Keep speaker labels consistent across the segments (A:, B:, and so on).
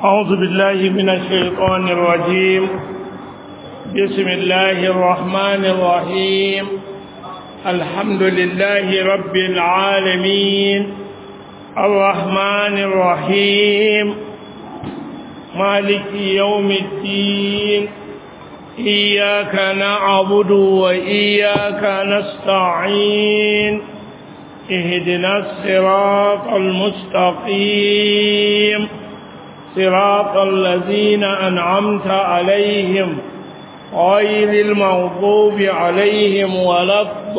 A: أعوذ بالله من الشيطان الرجيم بسم الله الرحمن الرحيم الحمد لله رب العالمين الرحمن الرحيم مالك يوم الدين إياك نعبد وإياك نستعين اهدنا الصراط المستقيم صراط الذين أنعمت عليهم غير المغضوب عليهم ولا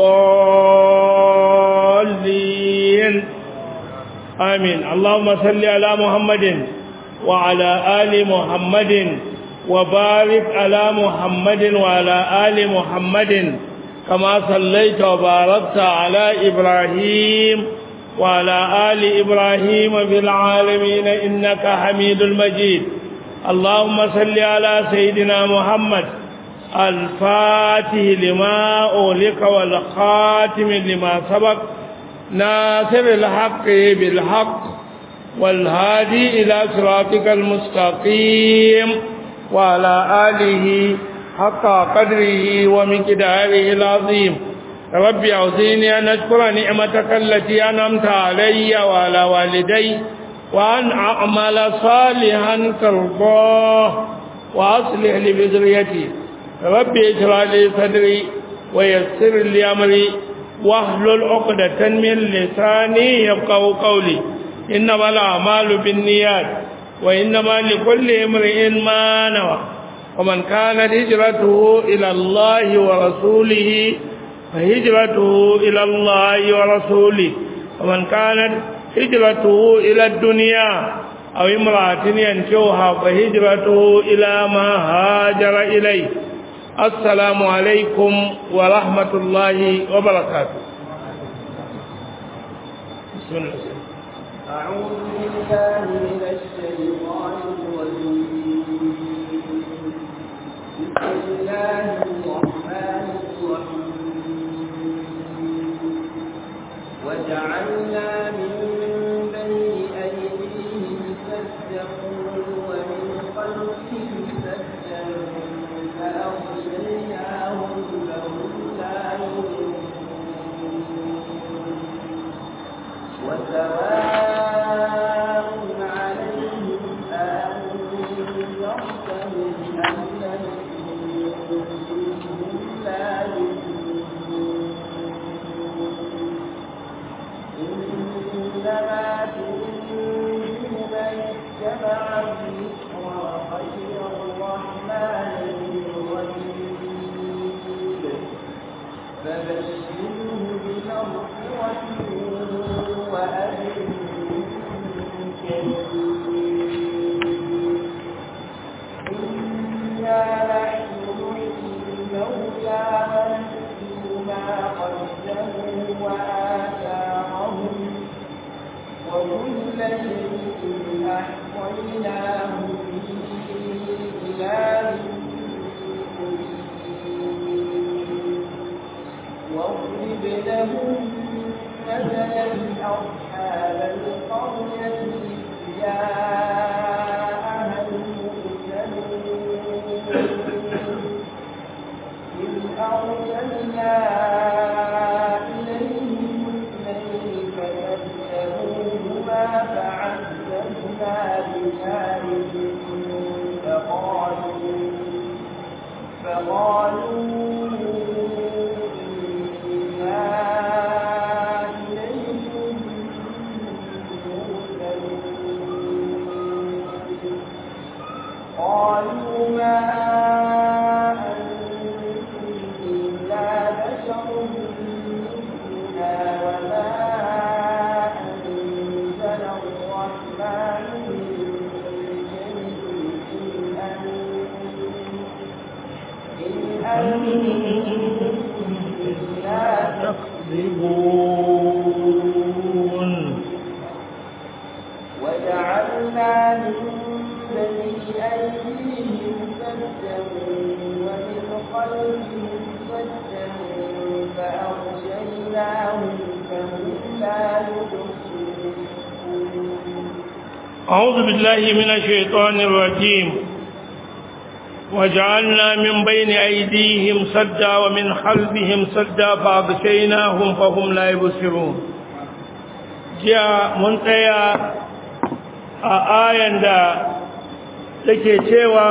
A: الضالين آمين اللهم صل على محمد وعلى آل محمد وبارك على محمد وعلى آل محمد كما صليت وباركت على إبراهيم وعلى آل إبراهيم في العالمين إنك حميد المجيد اللهم صل على سيدنا محمد الفاتح لما أولك والخاتم لما سبق ناصر الحق بالحق والهادي إلى صراطك المستقيم وعلى آله حق قدره ومقداره العظيم رب أعزيني أن أشكر نعمتك التي أنعمت علي وعلى والدي وأن أعمل صالحا ترضاه وأصلح لي بذريتي رب اشرح لي صدري ويسر لي أمري واحلل عقدة من لساني يفقهوا قولي إنما الأعمال بالنيات وإنما لكل امرئ ما نوى ومن كانت هجرته إلى الله ورسوله فهجرته إلى الله ورسوله ومن كانت هجرته إلى الدنيا أو امرأة ينشوها فهجرته إلى ما هاجر إليه السلام عليكم ورحمة الله وبركاته بسم الله
B: أعوذ بالله من الشيطان الرجيم بسم الله الرحمن الرحيم وجعلنا من بين أيديهم سدا ومن خلفهم سدا فأغشيناهم فهم لا يبصرون وسواء عليهم أأنذرتهم أم لم تنذرهم لا يؤمنون إنما تنذر من اتبع الذكر وخشي الرحمن بالغيب فبشره بمغفرة وأجر كريم إنا نحن نحيي الموتى ونكتب ما قدموا وآثارهم وكل شيء أحصيناه في إمام مبين واضرب لهم مثلا أصحاب القرية إذ جاءها المرسلون إذ أرسلنا إليهم اثنين فكذبوهما فعززنا بثالث فقالوا فقالوا إنا إليكم مرسلون قالوا ما أنتم إلا بشر مثلنا وما أنزل الرحمن من شيء إن أنتم إلا
A: تكذبون
B: وجعلنا من بين أيديهم سدا ومن خلفهم سدا فأغشيناهم فهم لا يبصرون
A: أعوذ بالله من الشيطان الرجيم وجعلنا من بين أيديهم سدا ومن خلفهم سدا فأغشيناهم فهم لا يبصرون جاء منتهى آية دا take cewa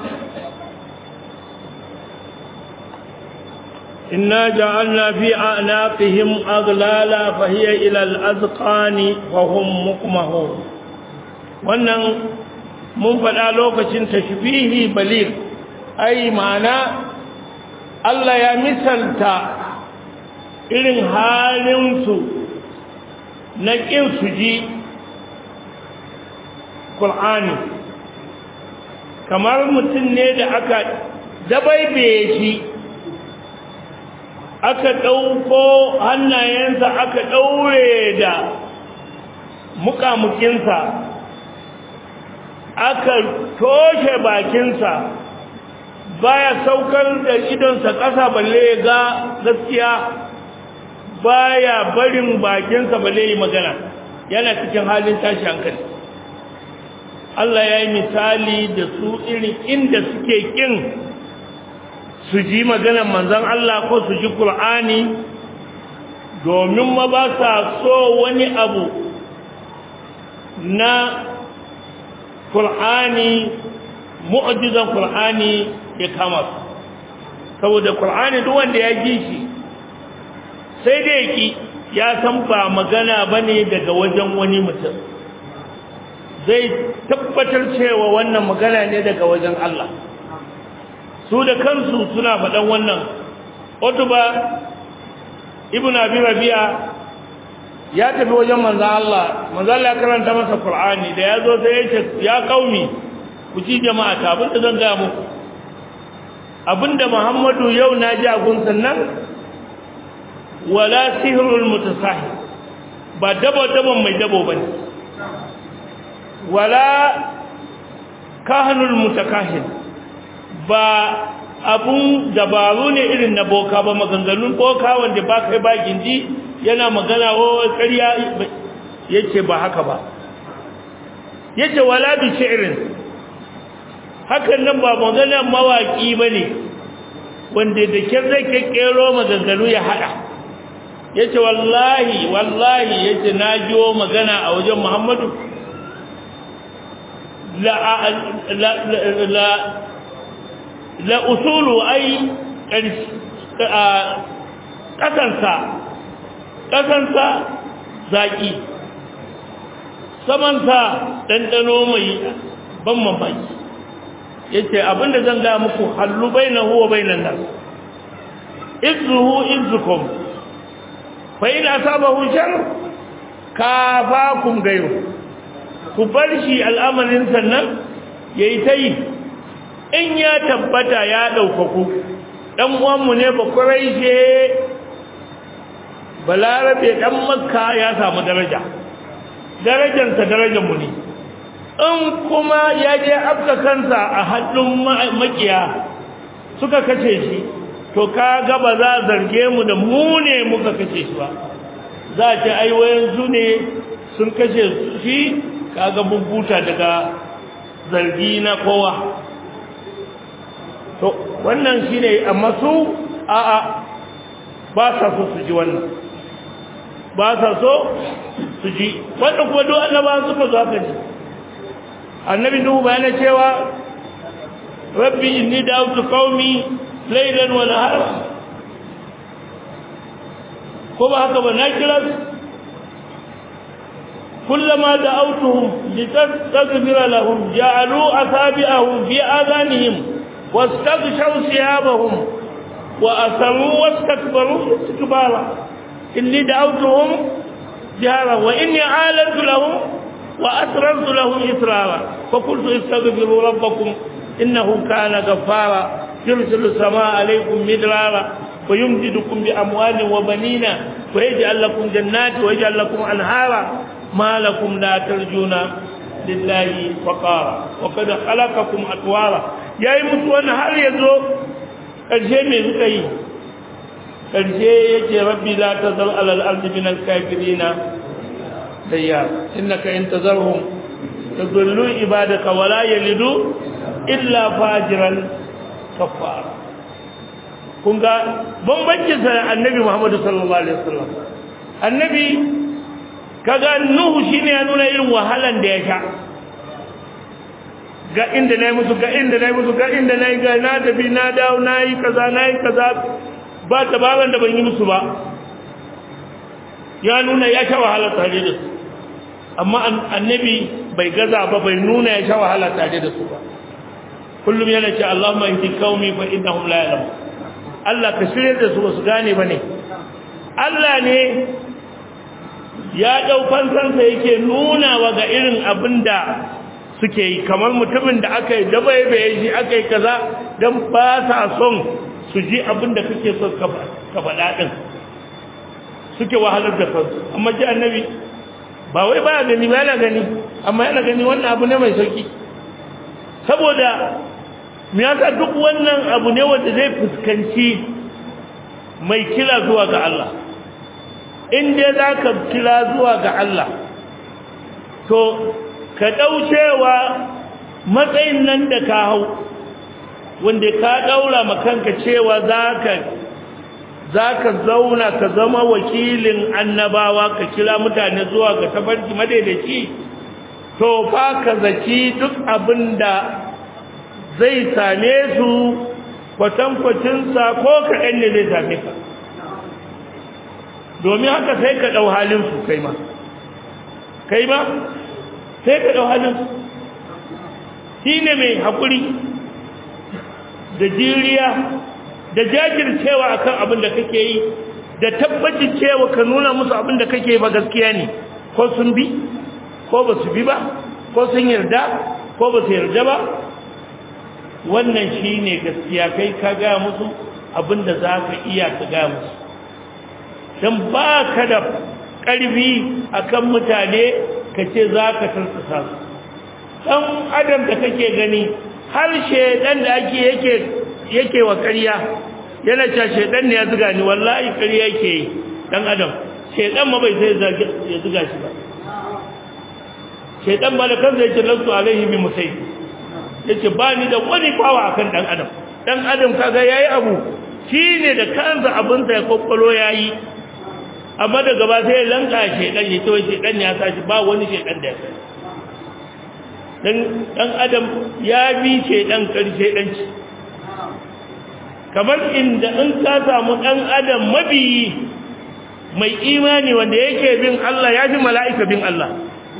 A: إنا جعلنا في أعناقهم أغلالا فهي إلى الأذقان وهم مقمهون wannan mun faɗa lokacin tashbihi balir ai ma'ana Allah ya misalta irin halinsu na ƙin su ji Kur'ani kamar mutum ne da aka dabaibaye shi aka ɗauko hannayensa aka ɗaure da muƙamukinsa aka toshe bakinsa baya saukar da idonsa ƙasa balle ga gaskiya baya barin bakinsa balle yi magana yana cikin halin tashi hankali Allah ya yi misali da su irin inda suke ƙin su ji maganar manzon Allah ko su ji Qur'ani domin ma ba sa so wani abu na Qur'ani mu'jizan Qur'ani ya kama su saboda Qur'ani duk wanda ya ji shi sai dai ki ya san ba magana bane daga wajen wani mutum zai tabbatar cewa wannan magana ne daga wajen Allah su da kansu suna faɗan wannan Utba ibn Abi Rabi'a ya tafi wajen manzon Allah manzon Allah ya karanta masa Qur'ani da yazo sai ya ce ya kaumi ku ci jama'a ta abinda zan ga muku abinda Muhammadu yau na ji a gun sannan wala sihrul mutasahih ba dabo dabon mai dabo bane wala kahanul mutakahin ba abun dabaru ne irin na boka ba maganganun boka wanda ba kai ba gindi yana magana wa ƙarya yace ba haka ba yace wala bi shi'rin hakan nan ba magana mawaki bane wanda da kyar zai kekkero maganganu ya hada yace wallahi wallahi yace na jiwo magana a wajen Muhammadu la la la la usulu ai ƙasansa ƙasansa zaƙi samanta ɗanɗano mai ban mamaki ya ce abinda zan ga muku hallu bai na huwa bai nan nan izuhu izukum fa ina saba hujjar ka kum gairu ku bar shi al'amarin sannan ya yi ta yi in ya tabbata ya ɗaukaku ɗan uwanmu ne ba ƙuraishe balarabe ɗan makka ya samu daraja darajansa darajanmu ne in kuma ya je afka kansa a hannun makiya suka kace shi to ka ga ba za a zarge mu da mu ne muka kace shi ba za a ce aiwayen su ne sun kashe shi kaga bubbuta daga zargi na kowa to wannan shine amma su a'a ba sa so su ji wannan ba sa so su ji wanda kuma duk annaba suka zo haka ne annabi nuhu bayana cewa rabbi inni da'awtu qaumi laylan wa nahara ko ba haka ba na kira su كلما دعوتهم لتستغفر لهم جعلوا أصابعهم في آذانهم واستغشوا ثيابهم وأسروا واستكبروا استكبارا إني دعوتهم جهارا وإني أعلنت لهم وأسررت لهم إسرارا فقلت استغفروا ربكم إنه كان غفارا يرسل السماء عليكم مدرارا ويمددكم بأموال وبنين ويجعل لكم جنات ويجعل لكم أنهارا ما لكم لا ترجون لله وقارا وقد خلقكم أطوارا yayi mutu wannan har yazo karshe me suka yi karshe yake rabbi la tazal ala al-ard min al-kafirin dayya innaka in tazarhum yadullu ibadaka wala yalidu illa fajiran kafara kun ga bambancin sa annabi Muhammad sallallahu alaihi wasallam annabi kaga nuhu shine ya nuna irin wahalan da ya sha ga inda nayi musu ga inda nayi musu ga inda nayi ga na tafi na dawo nayi kaza nayi kaza ba ta baban da ban yi musu ba ya nuna ya sha wahala tare da su amma annabi bai gaza ba bai nuna ya sha wahala tare da su ba kullum yana ce Allahumma ihdi qaumi fa innahum la ya'lamun Allah ka shirye da su su gane bane Allah ne ya dau fansansa yake nuna wa ga irin abinda suke yi kamar mutumin da aka yi dabaibaye shi aka yi kaza dan ba sa son su ji abinda kake so ka faɗa din suke wahalar da kansu amma ji annabi ba wai ba gani ba yana gani amma yana gani wannan abu ne mai sauki saboda me yasa duk wannan abu ne wanda zai fuskanci mai kila zuwa ga Allah in dai zaka kila zuwa ga Allah to ka daucewa matsayin nan da ka hau wanda ka daura makanka cewa zaka zaka zauna ka zama wakilin annabawa ka kira mutane zuwa ga tabarki madaidaici to fa ka zaki duk abinda zai same su kwatankwacinsa ko kaɗan ne zai same ka domin haka sai ka ɗau halinsu kai ma kai ma sai ka ɗau halinsu shi ne mai haƙuri da jiriya da jajircewa akan abin da kake yi da tabbacin cewa ka nuna musu abin da kake ba gaskiya ne ko sun bi ko ba su bi ba ko sun yarda ko ba su yarda ba wannan shi ne gaskiya kai ka ga musu abinda za ka iya ka ga musu don ba ka da ƙarfi a kan mutane ka ce za ka tarsasa su ɗan adam da kake gani har shaidan da ake yake yake wa ƙarya yana cewa shaidan ne ya zuga ni wallahi ƙarya yake yi ɗan adam shaidan ma bai sai ya zuga shi ba shaidan ba da kansa yake lansu alaihi bi musai yace ba ni da wani fawa akan dan adam dan adam kaga yayi abu shine da kansa abin sa ya kokkolo yayi amma daga ba sai lanka shedan ya tawo shedan ya sashi ba wani shedan da ya kai dan dan adam ya bi shedan karshe dan ci kamar inda in ka samu dan adam mabiyi mai imani wanda yake bin Allah ya ji mala'ika bin Allah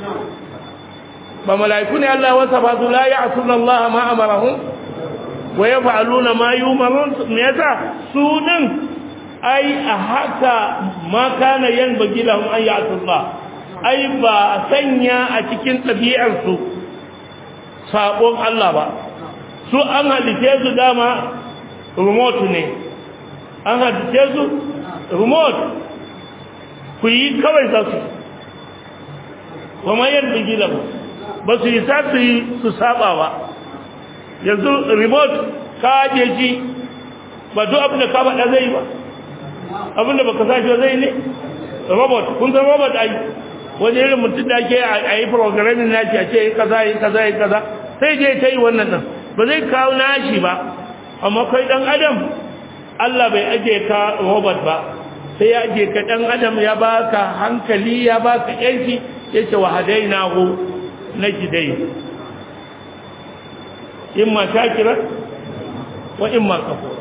A: ba mala'iku ne Allah wasa ba su la ya'suna Allah ma amarahum wa yaf'aluna ma yumarun me yasa sunan ai a haka ma kana yanbaghi lahum an ya'su Allah ai ba sanya a cikin tabi'ar su sabon Allah ba su an halice su dama remote ne an halice su remote ku yi kawai za su wa ma yanbaghi lahum ba su yi sa su yi su saba ba yanzu remote ka aje shi ba duk abin da ka faɗa zai ba abin da baka sashi zai ne robot kun san robot ai wani irin mutum da ake a yi programming nashi a ce kaza yi kaza yi kaza sai je ta yi wannan nan ba zai kawo nashi ba amma kai dan adam Allah bai aje ka robot ba sai ya aje ka dan adam ya baka hankali ya baka yanki yace wa hadainahu najidai imma shakira wa imma kafura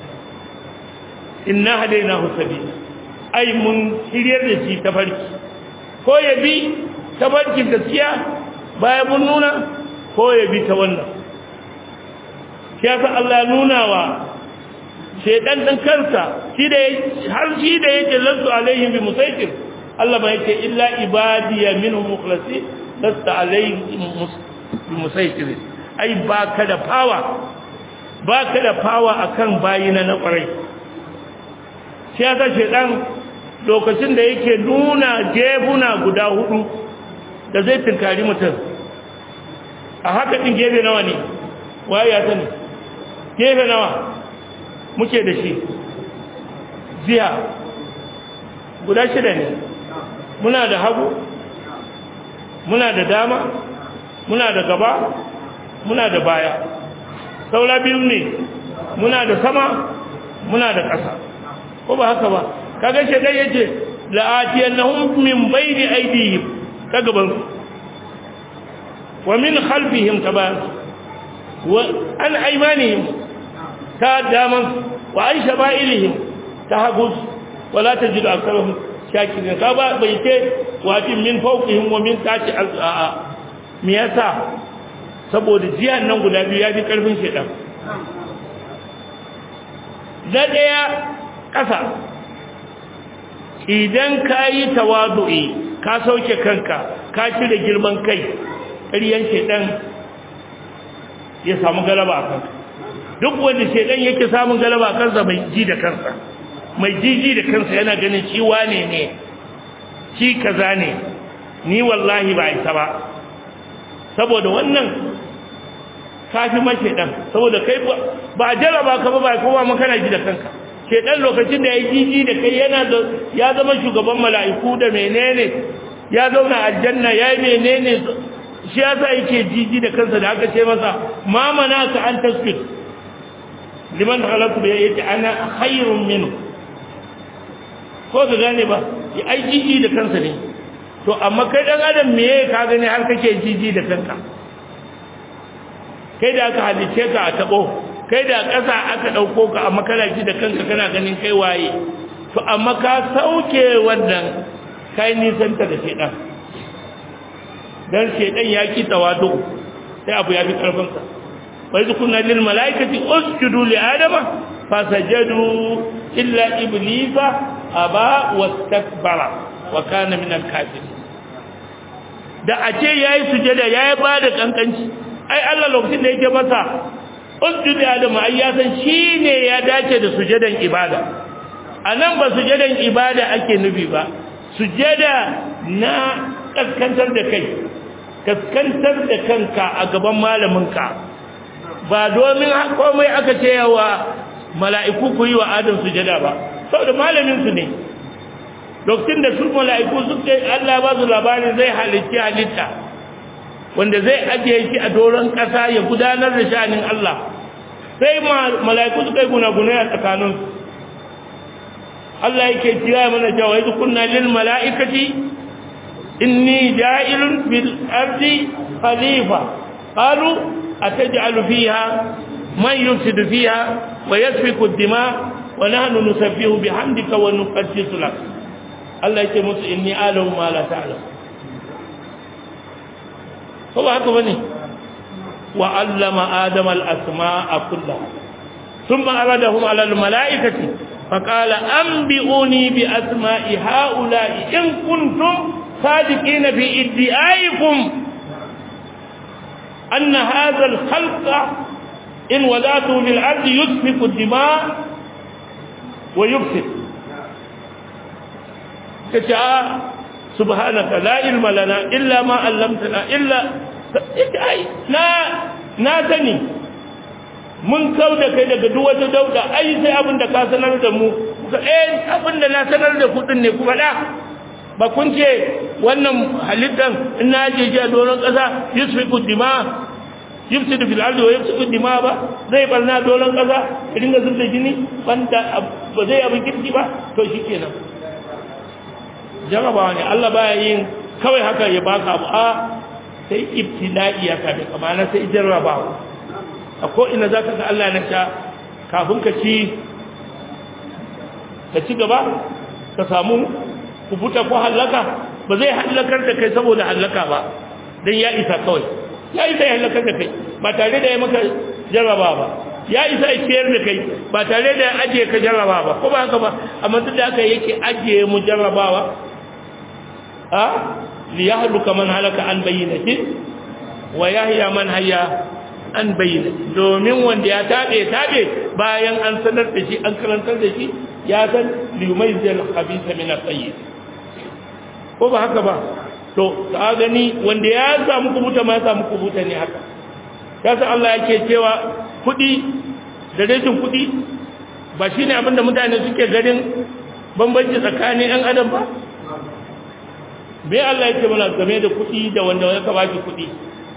A: inna hadainahu sabila ai mun shiryar da shi tafarki ko ya bi tafarkin gaskiya bayan mun nuna ko ya bi ta wannan kiyasa Allah nuna wa shedan din kansa shi da har shi da yake lantu alaihim bi musaitir Allah ba yake illa ibadiya minhum mukhlasin lasta alaihim musaitir ai baka da fawa baka da fawa akan bayina na kwarai shi ya kashe dan lokacin da yake nuna jefuna guda hudu da zai tunkari mutum a haka din gefe nawa ne waye ya sani gefe nawa muke da shi ziya guda shida ne muna da hagu muna da dama muna da gaba muna da baya saura biyu ne muna da sama muna da ƙasa ko ba haka ba kaga shedan yace la'atiyannahum min bayni aydihim ka gaban wa min khalfihim taban wa an aymanihim ta daman wa an shama'ilihim ta hagus wala tajidu aktharahum shakirin ka ba bai ce wa min fawqihim wa min tahti al-a'a me yasa saboda jiyan nan guda biyu ya fi karfin shedan na ɗaya ƙasa idan ka yi tawadu'i ka sauke kanka ka cire girman kai ƙaryan shedan ya samu galaba a kanka duk wanda shedan yake samun galaba a kansa mai ji da kansa mai jiji da kansa yana ganin shi wane ne shi kaza ne ni wallahi ba isa ba saboda wannan kafi ma shedan saboda kai ba jaraba ka ba ba kowa ma kana ji da kanka shedan lokacin da ya jiji da kai yana da ya zama shugaban mala'iku da menene ya zauna aljanna ya yi menene shi yasa yake jiji da kansa da aka ce masa ma manaka an tasbih liman khalaqtu bi yati ana khairun minhu ko ka gane ba ya ai jiji da kansa ne to amma kai dan adam me ka gani har kake jiji da kanka kai da aka halice ka a tabo kai da ƙasa aka ɗauko ka amma kana ji da kanka kana ganin kai waye to amma ka sauke wannan kai nisanta da shedan dan shedan ya ki tawadu sai abu ya fi karfin sa wa iz kunna lil malaikati usjudu li adama fasajadu illa iblisa aba wastakbara wa kana min al kafirin da a ce yayi sujada yayi bada kankanci ai Allah lokacin da yake masa usjudu adamu ai ya san shine ya dace da sujadan ibada anan ba sujadan ibada ake nufi ba sujada na kaskantar da kai kaskantar da kanka a gaban malaminka ba domin komai aka ce yawa mala'iku ku yi wa adam sujada ba saboda malamin su ne lokacin da su mala'iku suke Allah ba su labarin zai halitta halitta wanda zai ajiye shi a doron ƙasa ya gudanar da sha'anin Allah sai mala'iku suka yi gunagune a tsakanin Allah yake kira mana cewa yanzu kunna lil mala'ikati inni ja'ilun fil ardi khalifa qalu ataj'alu fiha man yufsidu fiha wa yasfiku ad-dima wa nahnu nusabbihu bihamdika wa nuqaddisu lak Allah yake musu inni a'lamu ma la ta'lamu ko ba haka bane wa allama adama al-asma'a kullaha thumma aradahum 'ala al-mala'ikati faqala anbi'uni bi asma'i ha'ula'i in kuntum sadiqina fi iddi'aikum anna hadha al-khalqa in wadatu lil ardi yusfiku ad-dima' wa yufsid kace subhanaka la ilma lana illa ma 'allamtana illa ai na na sani mun kauda kai daga duk wata dauda ai sai abinda ka sanar da mu ka eh abinda na sanar da ku din ne kuma da ba kun ce wannan halittan in na je ji a doron kasa yusfiku dima yufsidu fil ardi wa yufsidu dima ba zai barna doron kasa ya dinga zubda jini banda ba zai abin kirki ba to shikenan jarabawa ne Allah baya yin kawai haka ya baka abu a sai ibtila'i ya kabe kamar sai jarrabawa a ko ina zaka ga Allah na ta kafin ka ci ka ci gaba ka samu kubuta ko halaka ba zai halakar da kai saboda halaka ba dan ya isa kawai ya isa ya halakar da kai ba tare da ya maka jarraba ba ya isa ya ciyar da kai ba tare da ya ajiye ka jarraba ba ko ba haka ba amma duk da haka yake ajiye mu jarrabawa a liyahluka man halaka an bayyinati wa yahya man hayya an bayyinati domin wanda ya tabe tabe bayan an sanar da shi an karantar da shi ya san liyumayyizal khabitha min at-tayyib ko ba haka ba to ka gani wanda ya samu kubuta ma ya samu kubuta ne haka yasa Allah yake cewa kudi da rashin kudi ba shine abinda mutane suke ganin bambanci tsakanin ɗan adam ba me Allah yake mana game da kuɗi da wanda ya ka baki kuɗi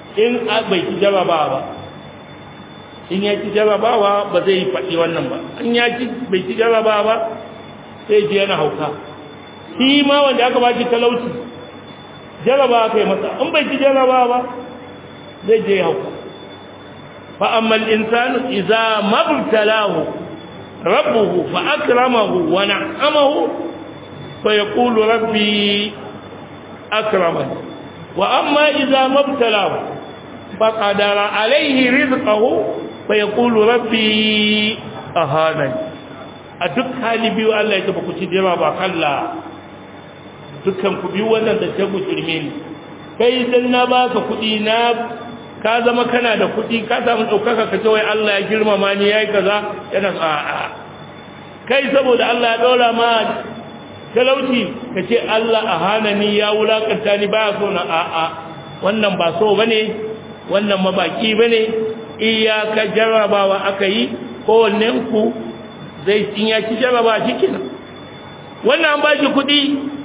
A: in bai ci jarabawa ba in ya ci jarabawa ba zai faɗi wannan ba in ya ci bai ci jarabawa ba sai ji yana hauka shi ma wanda aka baki talauci jarabawa kai masa in bai ci jarabawa ba zai je hauka fa amma al-insanu idza mabtalahu rabbuhu fa akramahu wa na'amahu fa yaqulu rabbi akramani wa amma idza mabtalahu fa qadara alayhi rizqahu fa yaqulu rabbi ahanani a duk hali biyu Allah ya taba ku ci jira ba kalla dukkan ku biyu wannan da ta gujirme ni kai dan na baka kuɗi na ka zama kana da kuɗi ka samu ɗaukaka ka ce wai Allah ya girmama ni yayi kaza yana a'a kai saboda Allah ya ɗora ma talauci ka ce Allah a hana ni ya wulakanta ni ba so na a'a wannan ba so bane wannan mabaki bane iyaka jarrabawa aka yi kowannen ku zai in ya ci jarraba cikin wannan an ba shi kuɗi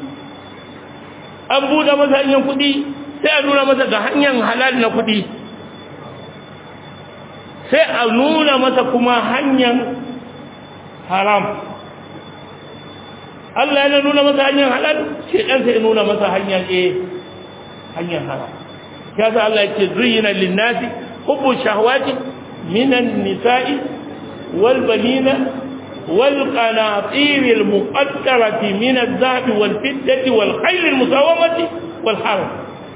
A: an buɗe masa hanyar kuɗi sai a nuna masa ga hanyar halal na kuɗi sai a nuna masa kuma hanyar haram Allah yana nuna masa hanyar halal shi dan sai nuna masa hanyar eh hanyar haram kaza Allah yake zuyina linnasi hubbu shahawati minan nisa'i wal banina wal qanatir al muqaddarati min adh-dhahabi wal fiddati wal khayl al musawamati wal haram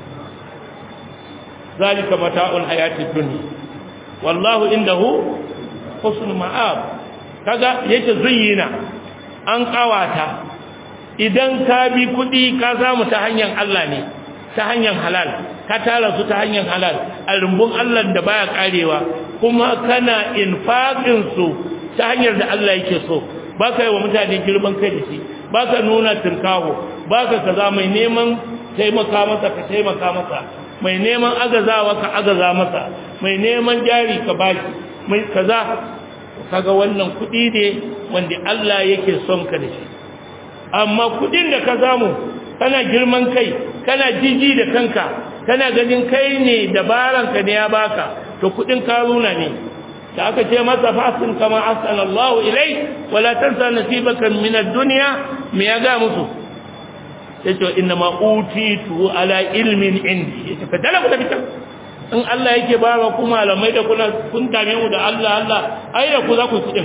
A: ذلك متاع الحياة الدنيا والله عنده حسن مآب kaga yace zuyyina an kawata idan ka bi kudi ka samu ta hanyar Allah ne ta hanyar halal ka tara su ta hanyar halal alrumbun Allah da baya karewa kuma kana infaqin su ta hanyar da Allah yake so baka yi wa mutane girman kai da shi baka nuna tinkaho baka kaza mai neman taimaka masa ka taimaka masa mai neman agazawa ka agaza masa mai neman jari ka baki mai kaza kaga wannan kudi ne wanda Allah yake son ka da shi amma kudin da ka samu kana girman kai kana jiji da kanka kana ganin kai ne dabaran ka ne ya baka to kudin karuna ne da aka ce masa fasin kama asala Allah ilai wala tansa nasibaka min ad-dunya me ya ga musu yace inna ma utitu ala ilmin indi yace ka dala ku da fitan in Allah yake ba wa ku malamai da kuna kun dame mu da Allah Allah ai da ku za ku kudin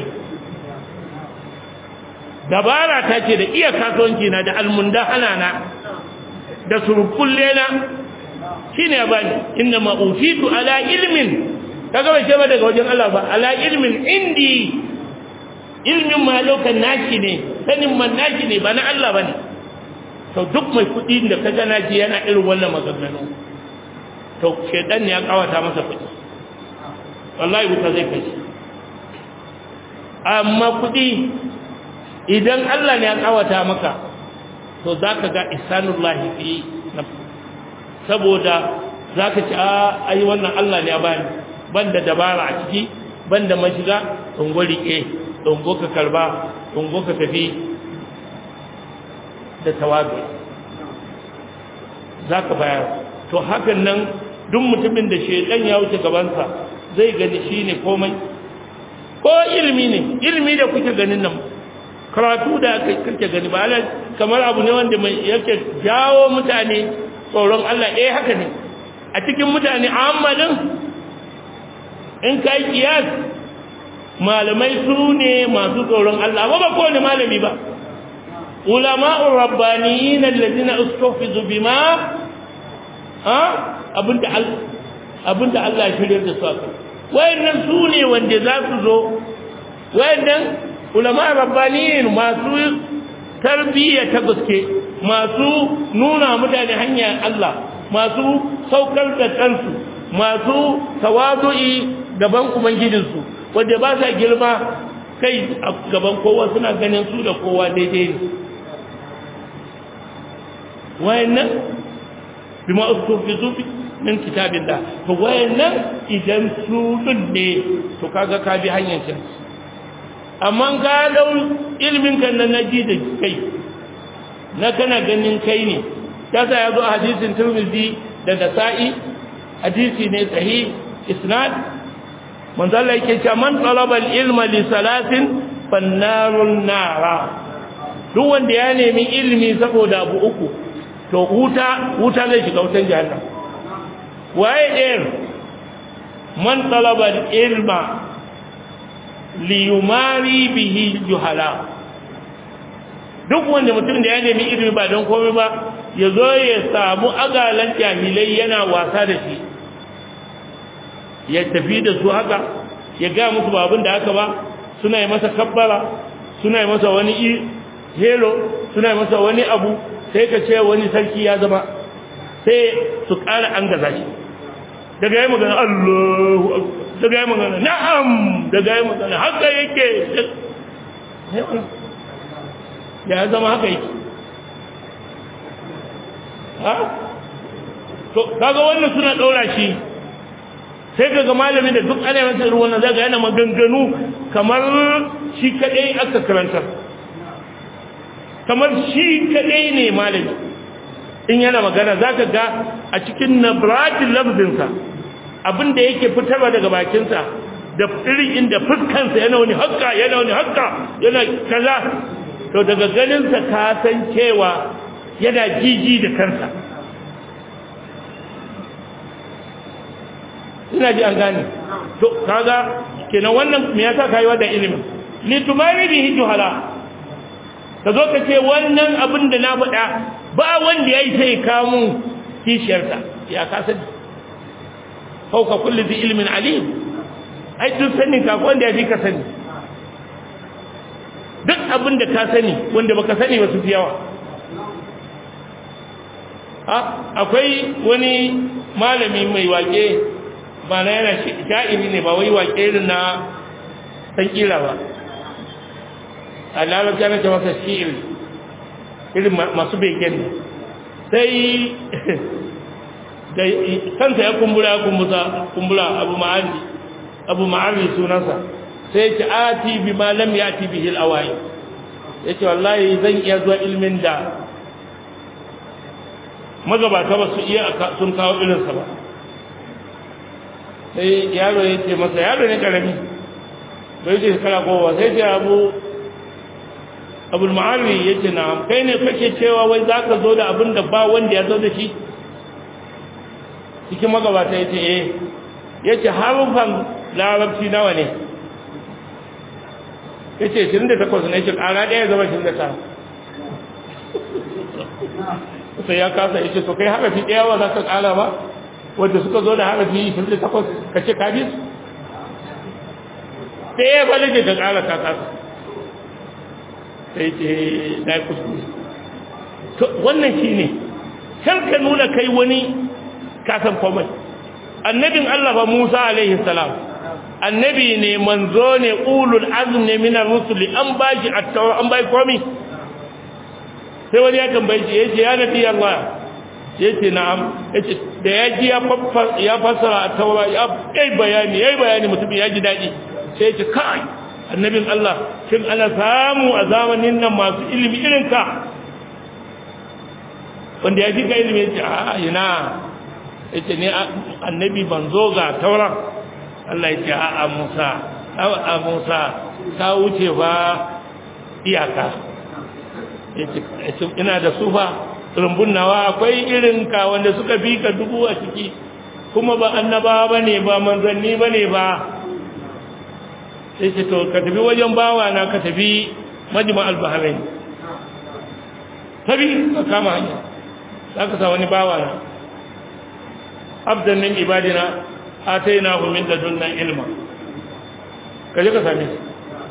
A: dabara ta ce da iya kasuwanci na da almundahana na da surkulle na shine ya bani inna ma utitu ala ilmin kaga bai ce ba daga wajen Allah ba ala ilmin indi ilmin ma lokan naki ne sanin man naki ne ba na Allah bane to duk mai kudi da kaga naji yana irin wannan maganganu to shedan ne ya kawata masa kudi wallahi wuta zai kai amma kudi idan Allah ne ya kawata maka to zaka ga ihsanullahi fi nafsi saboda zaka ci a ai wannan Allah ne ya bani banda dabara a ciki banda mashiga tungo rike tungo ka karba tungo ka tafi da tawazu zaka bayar to hakan nan duk mutumin da shedan ya wuce gabansa zai gani shine komai ko ilimi ne ilimi da kuke ganin nan karatu da kake gani ba ala kamar abu ne wanda mai yake jawo mutane tsoron Allah eh haka ne a cikin mutane ammalin in kai kiyas malamai su ne masu tsoron Allah ba ba kowane malami ba ulama'ur rabbaniyin alladhina ustufizu bima ha abinda abinda Allah ya shirye da su aka wayannan su ne wanda za su zo wayannan ulama rabbaniyin masu tarbiyya ta gaske masu nuna mutane hanyar Allah masu saukar da kansu masu tawadu'i gaban ubangijinsu wanda ba sa girma kai a gaban kowa suna ganin su da kowa daidai ne wayannan bima ustufizu min kitabillah to wayannan idan su ne to kaga ka bi hanyar can amma ka dau ilmin kan nan naji da kai na kana ganin kai ne yasa yazo a hadisin Tirmidhi da Nasa'i hadisi ne sahih isnad manzo Allah yake cewa man talaba al-ilma li salatin fannarun nara duk wanda ya nemi ilimi saboda abu uku to wuta wuta zai shiga wutan jahannam waye ɗayan man talaba al-ilma li yumari bihi juhala duk wanda mutum da ya nemi ilimi ba don komai ba ya zo ya samu agalan jahilai yana wasa da shi ya tafi da su haka ya ga musu ba abin da haka ba suna yi masa kabbara suna yi masa wani helo suna yi masa wani abu sai ka ce wani sarki ya zama sai su ƙara an gaza shi daga yi magana Allahu daga yi magana na'am daga yi magana haka yake ya zama haka yake ha to kaga wannan suna daura shi sai kaga malami da duk ana masa irin wannan zaka yana maganganu kamar shi kadai aka karanta kamar shi kadai ne malami in yana magana zaka ga a cikin nabratil lafzinsa abinda yake fitarwa daga bakinsa da irin inda fuskansa yana wani hakka yana wani hakka yana kaza to daga ganinsa ka san cewa yana jiji da kansa ina ji an gane to kaga kenan wannan me yasa kai wannan ilimin li tumari bihi juhala ka zo ka ce wannan abin da na faɗa ba wanda yayi sai ka mun kishiyarsa ya ka sani fauka kulli dhi ilmin alim ai duk sanin ka wanda ya fi ka sani duk abin da ka sani wanda baka sani ba su fi yawa akwai wani malami mai wake ba na yana sha'iri ne ba wai wake irin na san kira ba a lalata na masa shi'iri irin masu begen ne sai da kansa ya kumbura ya kumbura abu ma'ari abu ma'ari sunansa sai ce ati bi ma lam yati bihi al-awai yace wallahi zan iya zuwa ilmin da magabata ba su iya sun kawo irin sa ba sai yaro ya ce masa yaro ne karami bai ce kala kowa sai ce abu abul ma'ari yace na kai ne kake cewa wai zaka zo da abin da ba wanda ya zo da shi cikin magabata yace eh yace harufan larabci nawa ne ya ce 28 ne ce ƙara ɗaya zama 29 sai ya kasa ya ce to kai harafi ɗaya wa za ka ƙara ba wadda suka zo da harafi 28 ka ce ka bisu ɗaya ba da ka ƙara ka kasa sai ce na yi kuskure wannan shi ne kar ka nuna kai wani kasan komai annabin allah ba musa alaihi salam annabi ne manzo ne ulul azm ne min ar-rusuli an bashi at-tawra an bai komi sai wani ya tambaye shi yace ya nabi Allah yace na'am yace da ya ji ya fassara ya fassara at-tawra ya kai bayani yayi bayani mutum ya ji dadi sai yace kai annabin Allah shin ana samu a zamanin nan masu ilimi irin ka wanda ya ji ka ilimi yace a ina yace ne annabi banzo ga tawra Allah ya ce a Musa a Musa ka wuce ba iyaka ina da sufa rumbun nawa akwai irin ka wanda suka bi ka dubu a ciki kuma ba annaba ba ne ba manzanni ba ne ba sai ce to ka tafi wajen bawa na ka tafi majima al-bahrain tabi ka kama hanya za ka sa wani bawa na abdan min ibadina atainahu min ladunna ilma kaje ka same shi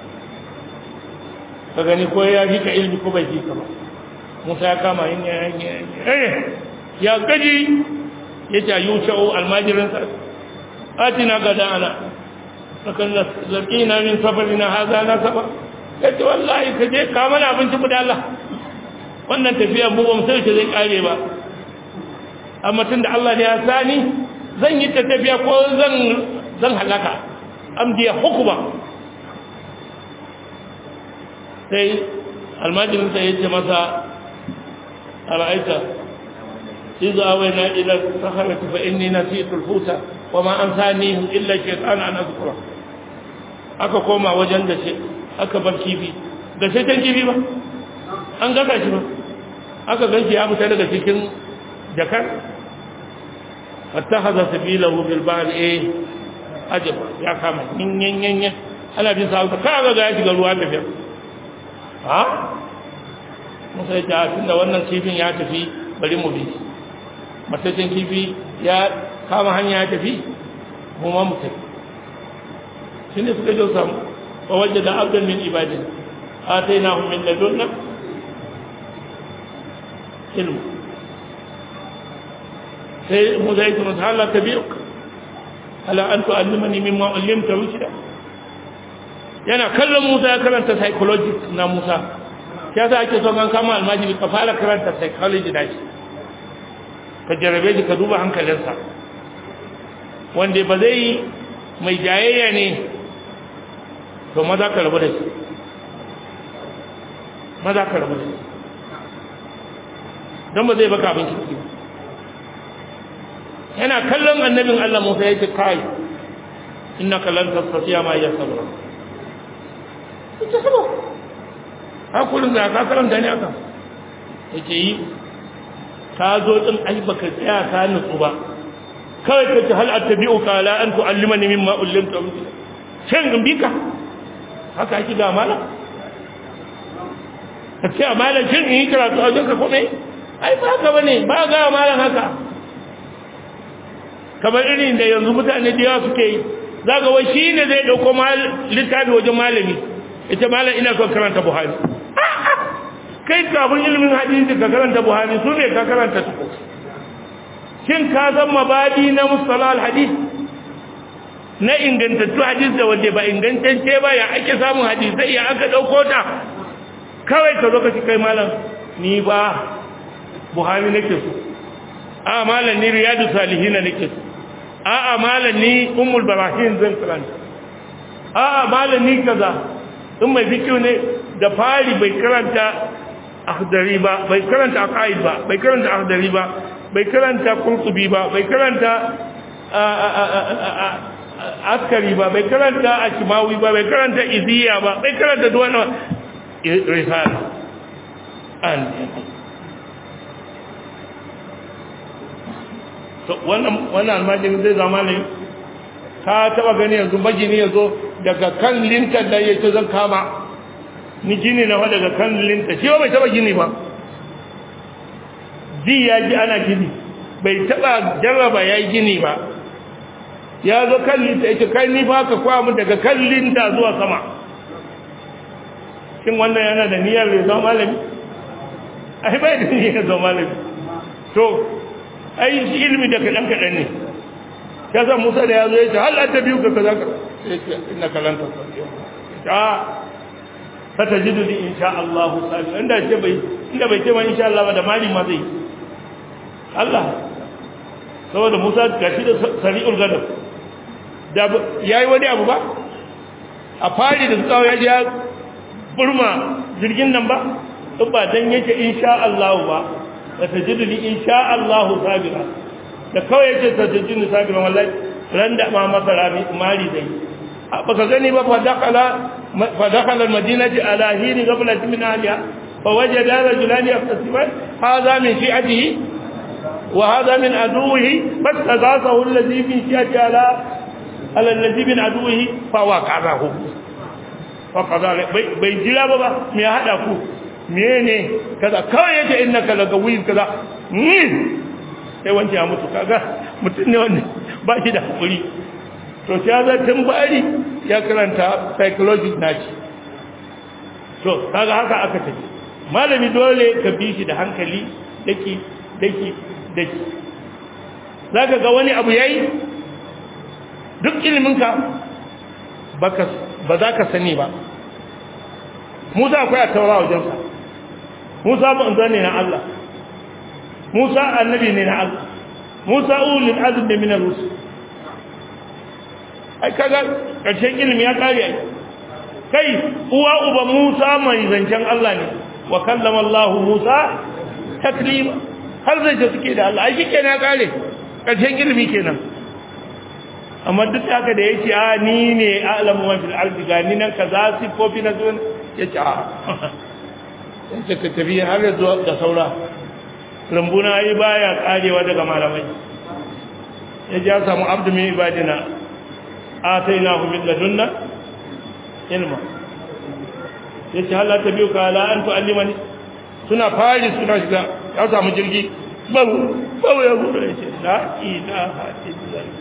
A: ka gani ko ya fi ka ilmi ko bai fi ka ba Musa ya kama yin ya eh ya gaji yace ayushau almajirin sa atina gada ana sakan laqina min safarina hadha nasaba yace wallahi kaje ka mana abinci mu da Allah wannan tafiya mu ba mu sai zai kare ba amma tunda Allah ne ya sani zan yi tafiya ko zan zan halaka amdiya hukuma sai almajirin sai yace masa ara'aita إذ أوينا إلى الصخرة فإني نسيت الحوت وما أنسانيه إلا الشيطان أن أذكره aka koma wajen da shi aka bar kifi da sai can kifi ba an gasa shi ba aka ganshi ya fita daga cikin jakar fattakhadha sabilahu bil bahr eh ajaba ya kama yin yin yin yin ana bin sa ka ga ga ya shiga ruwa da fiya ha musa ya tunda wannan kifin ya tafi bari mu bi matacin kifi ya kama hanya ya tafi mu ma mu tafi shine suka jo samu wa wajada abdan min ibadin atainahu min ladunna ilmu sai mu zai kuma Allah tabi'uk ala an tu'allimani mimma ullimta rushda yana kallon Musa ya karanta psychology na Musa ya sa ake son an kama almajiri ka fara karanta psychology da shi ka jarabe shi ka duba hankalinsa wanda ba zai mai jayayya ne to maza ka rabu da shi maza ka rabu da shi don ba zai baka abin kirki yana kallon annabin Allah Musa ya ce kai innaka lan tastati'a ma ya sabra ita sabo hakurin da ka karanta ne aka yace yi ka zo din ai baka tsaya ka nutsu ba kawai ka ce hal attabi'uka la an tu'allimani mimma ullimta shin in bika haka ake ga malam ka ce a malam shin in yi karatu a wajen ka kome ai ba haka bane ba ga malam haka kamar irin da yanzu mutane da yawa suke yi za ga wai shi ne zai ɗauko littafi wajen malami ita malam ina son karanta buhari kai kafin ilimin hadisi ka karanta buhari su ne ka karanta tuko shin ka san mabadi na mustalah alhadis na ingantattu hadis da wanda ba ingantacce ba ya ake samun hadisai ya aka dauko ta kawai ka zo ka ci kai malam ni ba buhari nake so a malam ni riyadu salihina nake so a a malam ni ummul barahin zan karanta a a malam ni kaza in mai fikiyu ne da fari bai karanta akhdari ba bai karanta aqaid ba bai karanta akhdari ba bai karanta qurtubi ba bai karanta askari ba bai karanta ashmawi ba bai karanta iziya ba bai karanta duwana risala an to wannan wannan almajin zai zama ne ka taba gani yanzu majini yazo daga kan lintar da yake zan kama ni gini na daga kan linta shi bai taba gini ba ji ya ji ana gini bai taba jarraba ya yi gini ba ya zo kan linta ya ce kai ni ba ka kwa mu daga kan linta zuwa sama shin wannan yana da niyyar ya zama malami ai bai da niyyar ya zama malami to ai shi ilimi da kaɗan kaɗan ne ya san musa da ya zo ya ce hal ta biyu ka kaza ka ya ce ina kalanta ta fatajidu li insha Allah sabir inda ce bai inda bai ce ma insha Allah ba da mali ma zai Allah saboda Musa gashi da sari'ul gadab da yayi wani abu ba a fari da tsawo ya ya burma jirgin nan ba in ba dan yake insha Allah ba fatajidu li insha Allah sabira da kawai yake fatajidu sabira wallahi ran da ma masara mali zai baka gani ba fa dakala فدخل المدينة على حين قبلة من أهلها فوجد رجلان يختصمان هذا من شيعته وهذا من عدوه فاستغاثه الذي من شيعته على على الذي من عدوه فوقعه فقضى bai jira ba ba me ya hada ku mene kaza kawai yace innaka lagawi kaza sai wancan ya mutu kaga mutum ne wanda ba shi da hakuri to ya za tun bari ya karanta psychology naci to kaga haka aka tafi malami dole ka bi shi da hankali daki daki daki zaka ga wani abu yayi duk iliminka baka ba za ka sani ba Musa akwai a taura wajensa Musa manzo ne na Allah Musa annabi ne na Allah Musa ulul azmi min ar-rusul ai kaga karshen ilimi ya kare ai kai uwa uba Musa mai zancen Allah ne wa kallama Allah Musa taklima har zai ce suke da Allah ai shi kenan ya kare ƙarshen ilimi kenan amma duk haka da yake a ni ne a'lamu man fil ardi ga ni nan kaza sifofi na zuwa yace a yace ka tafi har zuwa da saura rambuna yi baya karewa daga malamai yaje ya samu abdu min ibadina atainahu min ladunna ilma yace halla tabiuka ala an tu'allimani suna fari suna shiga ya samu jirgi babu babu ya gudu yace la ilaha illallah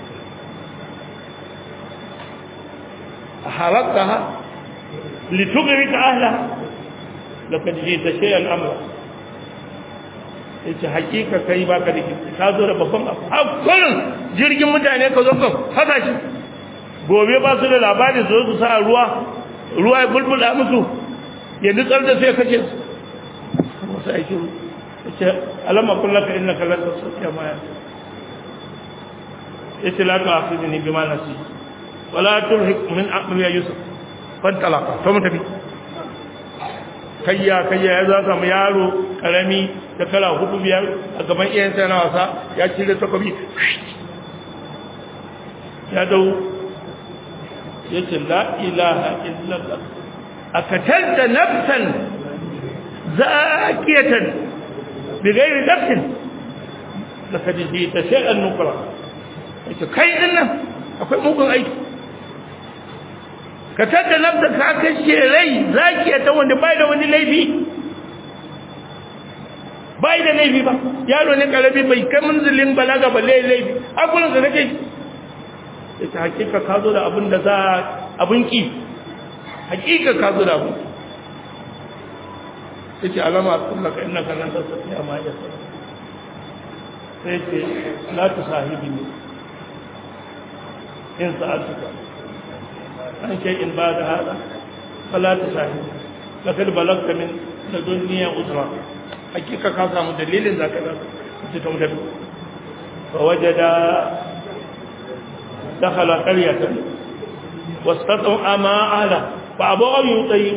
A: حرقتها لتغرق أهلها لقد جئت شيئا أمرا yace hakika kai baka da kirki ka zo da babban abu a kullun jirgin mutane ka zo ka haka shi gobe ba su da labari su su sa ruwa ruwa ya bulbula musu yanzu tsar da sai kace su wasu aiki yace alamma kullaka innaka lan tasfiya ma ya yace la ta'khudni bima nasi wala turhik min aqli yusuf fantalaka to mutabi kayya kayya ya za samu yaro karami da kala hudu biyar a gaban iyayensa na wasa ya cire takobi ya dau yace la ilaha illallah akatalta nafsan zakiyatan bighairi nafsin laqad jita shay'an nukra yace kai dinnan akwai mugun aiki ka tada nafsa ka kashe rai zakiya ta wanda bai da wani laifi bai da laifi ba yaro ne karabi bai kai munzilin balaga ba laifi akulun da nake ita hakika ka zo da abin da za abin ki hakika ka zo da abin yace alama kullaka innaka lan tasfiya ma ya sai ce la tusahibini in sa'atuka عن شيء بعد هذا فلا تساهم لقد بلغت من لدنيا أسرة حقيقة كاسا مدليل ذاك ذاك تتمدد فوجد دخل قرية واستطعم ما أهله فأبوا أن يطيب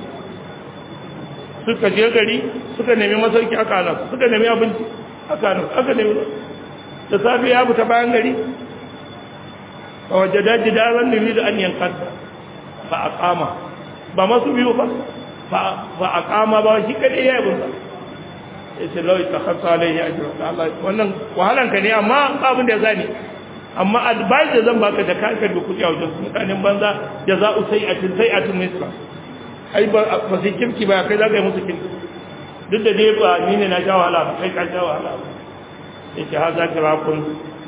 A: suka je gari suka nemi masauki aka hana suka nemi abinci aka hana aka nemi da safe ya fita bayan gari فوجد جدارا يريد أن ينقض فأقام بما سبيو فأقام بما شكل إياه بما yace lau takhassa alaihi ajra Allah wannan wahalan ka ne amma abin da zani amma advice da zan baka da kanka da kudi a wajen mutanen banza jaza'u sai'atin sai'atun nisba ai ba ba sai kirki ba kai zaka yi musu kirki duk da dai ba ni ne na sha wahala ba kai ka sha wahala yace ha za ka rakun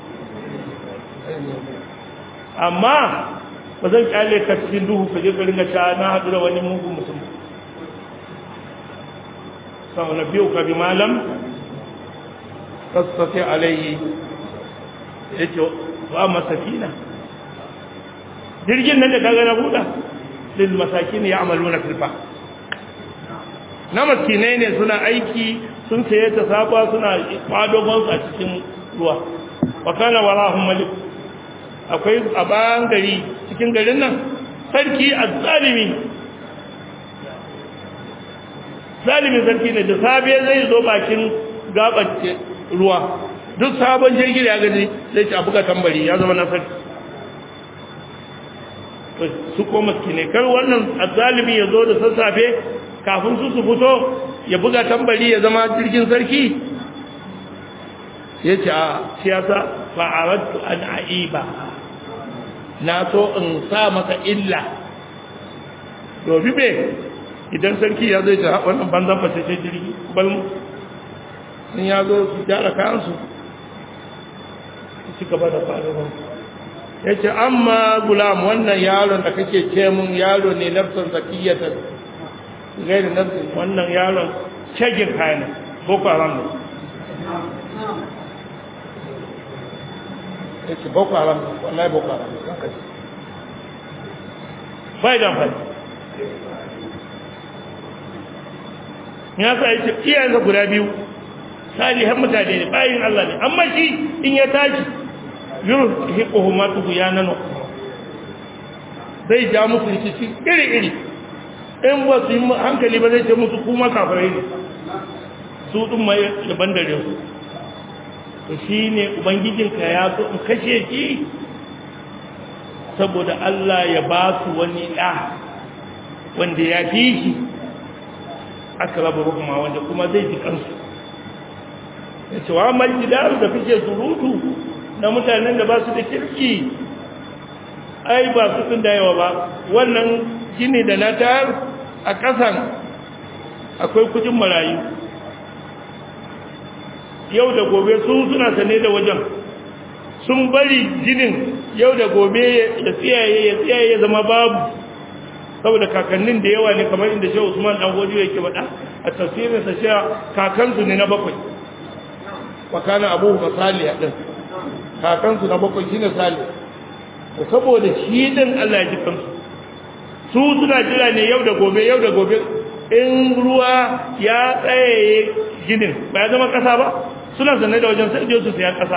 A: amma ba zan kyale ka cikin duhu ka je ka ringa ta na haɗu da wani mugun mutum sau na biyu ka bi malam sassafe alayyi ya ce wa masakina jirgin nan da kaga na buɗa lil masakin ya amalu na filfa na maskinai ne suna aiki sun saye ta sabuwa suna kwadogonsu a cikin ruwa wa kana warahum malik akwai a bayan gari cikin garin nan sarki a zalimi zalimi sarki ne da safe zai zo bakin gabace ruwa duk sabon jirgin ya gaji zai ci abuka tambari ya zama na sarki su ko maskine kar wannan azzalimi ya zo da sassafe kafin su su fito ya buga tambari ya zama jirgin sarki ya ce a siyasa fa'arattu an aiba na so in sa masa illa domin me idan sarki ya zai ta wannan banzan fasashe jirgi balmu sun ya zo su gyara kayansu su ci gaba da faruwa ya ce amma gulam wannan yaron da kake ce mun yaro ne nafsan zakiyyatar gairi nafsan wannan yaron cegin kayan boko haram ne ya ce boko haram wallahi boko haram bai da amfani ya sa ya ce iyayensa guda biyu salihan mutane ne bayin Allah ne amma shi in ya tashi yuru hiquhu ma tuhu ya nano zai ja musu rikici iri iri in ba su yi hankali ba zai ce musu kuma kafirai ne su ɗin mai daban da su to shi ne ubangijinka ya so in kashe shi saboda Allah ya ba su wani ɗa wanda ya fi shi aka raba hukuma wanda kuma zai ji kansu ya ce wa maljidaru da fice surutu na mutanen da ba su da kirki ai ba su sun da yawa ba wannan gini da na tayar a ƙasan akwai kudin marayu yau da gobe su suna sane da wajen sun bari ginin yau da gobe ya tsiyaye ya tsiyaye ya zama babu saboda kakannin da yawa ne kamar inda shehu usman dan godiyo yake faɗa a tafsirin sa cewa kakansu ne na bakwai wa kana abu masali a din kakansu na bakwai shine sali to saboda shi din Allah ya ji kansu su suna jira ne yau da gobe yau da gobe in ruwa ya tsaye ginin ba ya zama kasa ba suna zanne da wajen sai su saya kasa